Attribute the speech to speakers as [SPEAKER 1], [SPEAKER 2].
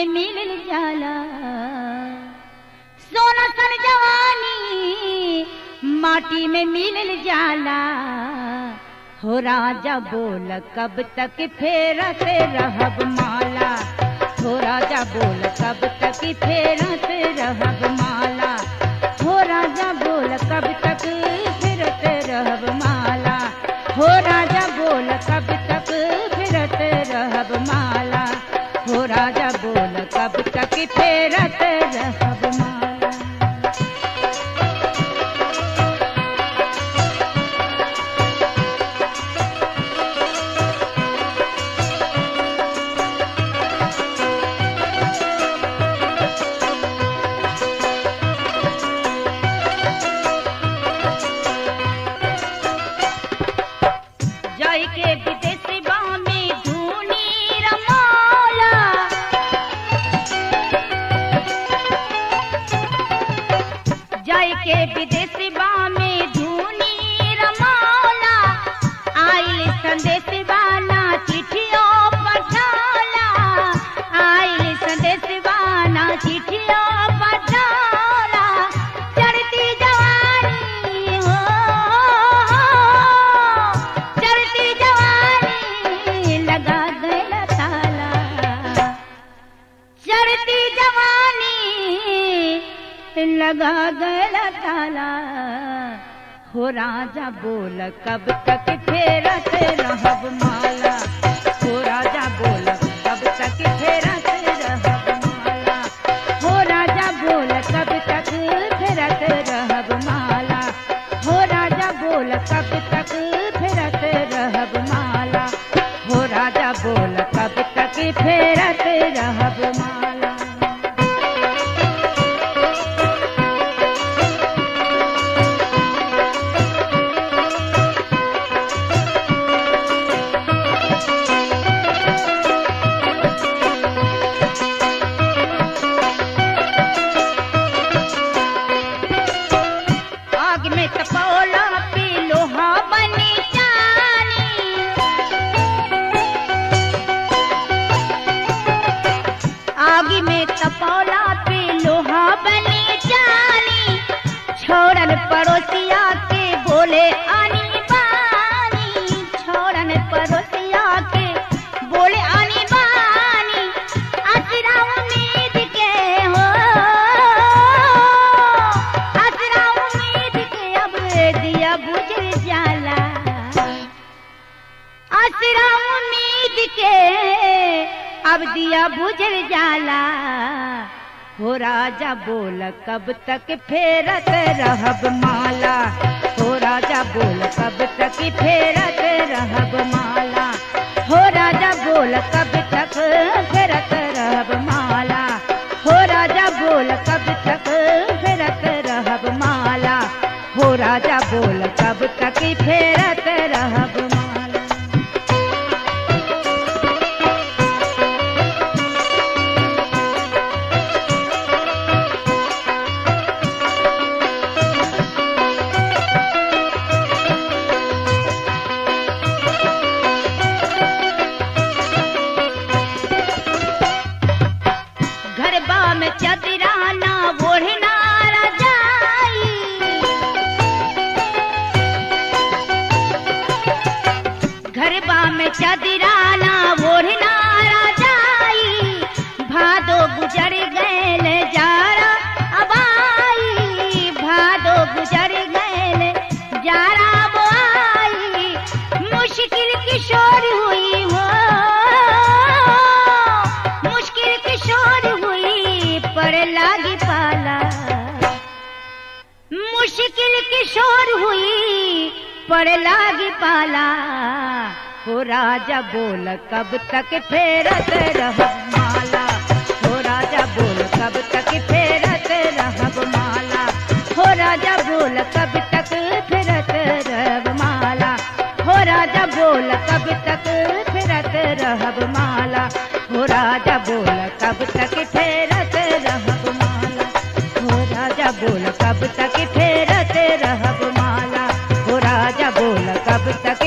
[SPEAKER 1] में मिल जाला सोना सन जवानी माटी में मिल जाला हो राजा बोल कब तक फेरत रहब माला हो राजा बोल कब तक फेरत रहब माला हो राजा बोल कब तक फिरत रहब माला हो राजा बोल कब तक फिरत रहब माला हो राजा बोल कब तक फेरत रहब माला जाय के विदेश में धूनी रमौला जाय के विदेश में धूनी रमौला आइल संदेश वाला चिठियों पठाला आइल संदेश वाला चिठियों पठाला चढ़ती जवानी हो चढ़ती जवानी लगा गया ताला चढ़ती जवानी लगा गया ताला हो राजा बोल कब तक फेरत रहब माला हो राजा बोल कब तक फेरत रहब माला हो राजा बोल कब तक फेरत रहब माला हो राजा बोल कब तक फेरत रहब माला हो राजा बोल कब तक फेरत रहब माला आग में तपौला पे लोहा बनी जानी आग में तपौला पे लोहा बनी जानी छोड़न पड़ोसिया के बोले आनी बानी छोड़न पड़ोसिया के बोले आनी बानी असरा उम्मीद के हो असरा उम्मीद के अब दिया बुझ जाला असरा उम्मीद के अब दिया बुझ जाला हो राजा बोल कब तक फेरत रहब माला हो राजा बोल कब तक फेरत रहब माला हो राजा बोल कब तक फेरत रहब माला हो राजा बोल कब तक फेरत रहब माला हो राजा बोल कब तक फेरत रहब माला गरबा में चदराना ओढ़ना रजाई गरबा में चदराना ओढ़ना रजाई भादो गुजर गैल जारा अबाई भादो गुजर गैल जारा बोआई मुश्किल किशोर हुई हो मुश्किल किशोर हुई पर लागी पाला मुश्किल किशोर हुई पर लागी पाला हो राजा बोल कब तक फेरत रहब माला हो राजा बोल कब तक फेरत रहब माला हो राजा बोल कब तक फेरत रहब माला हो राजा बोल कब तक फेरत रहब माला हो राजा बोल कब तक फेरत रहब माला हो राजा बोल कब तक फेरत रहब माला हो राजा बोल कब तक